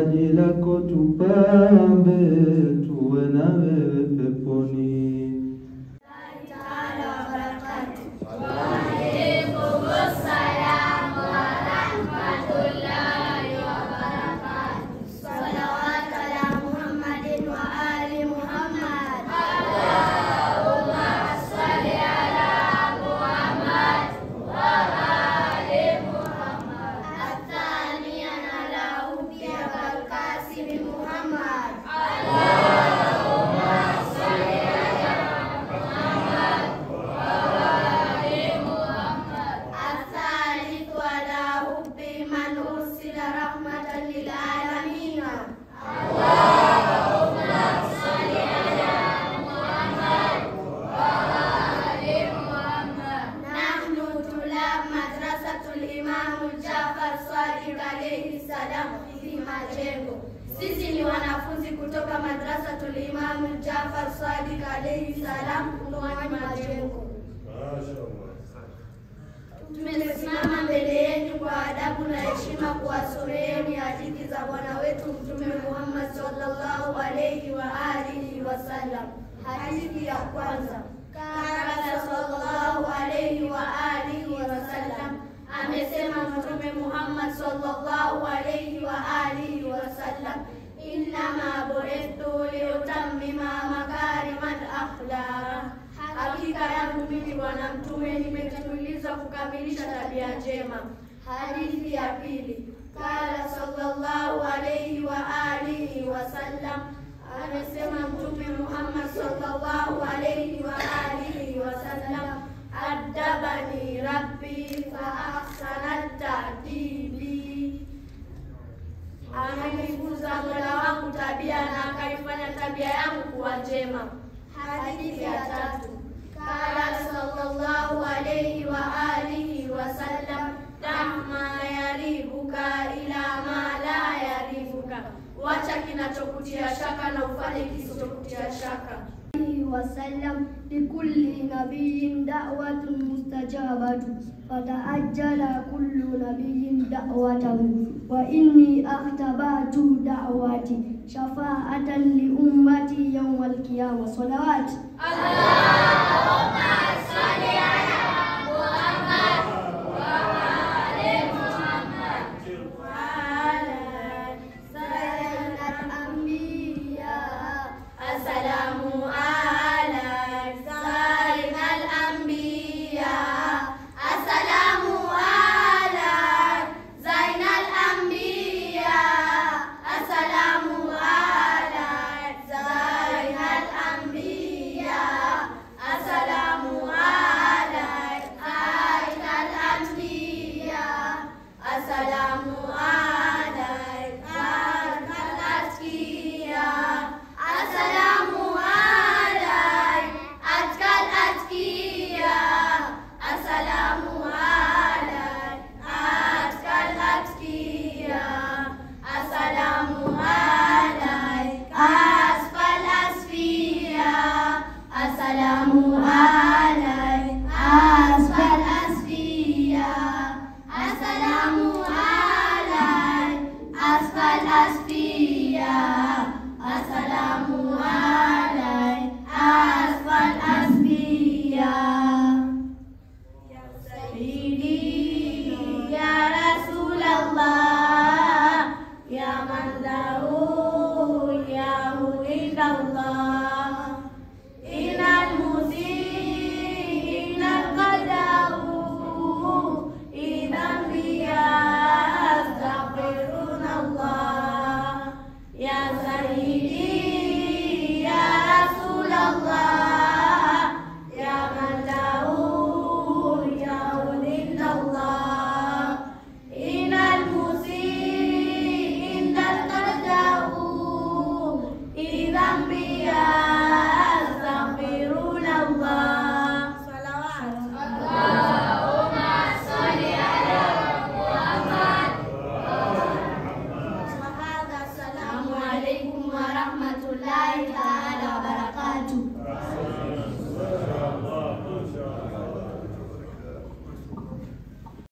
paji lako tupambe, tuwe na wewe peponi. Sisi ni wanafunzi kutoka Madrasatul Imam Jafar Sadiq alayhi salam Pumwani Majengo. Tumesimama mbele yenu kwa adabu na heshima kuwasomeeni hadithi za bwana wetu Mtume Muhammad sallallahu alayhi wa alihi wasallam. Hadithi ya kwanza, kala sallallahu alayhi wa alihi wasallam, amesema Mtume Muhammad sallallahu alayhi wa alihi wasallam, innama bu'ithtu liutammima makarimal akhlaq Hakika yangu mimi Bwana Mtume nimetumilizwa kukamilisha tabia njema. Hadithi ya pili, kala sallallahu alayhi wa alihi wasallam, amesema Mtume Muhammad sallallahu alayhi wa alihi wasallam, adabani rabbi fa ahsana ta'dibi, amenifunza Mola wangu tabia na akaifanya tabia yangu kuwa njema. Hadithi ya tatu Kala sallallahu alayhi wa alihi wa sallam, dama yaribuka ila ma la yaribuka, wacha kinachokutia shaka na ufanye kisichokutia shaka. وسلم لكل نبي دعوة مستجابة فتأجل كل نبي دعوته وإني اختبأت دعوتي شفاعة لأمتي يوم القيامة صلوات Allahumma salli ala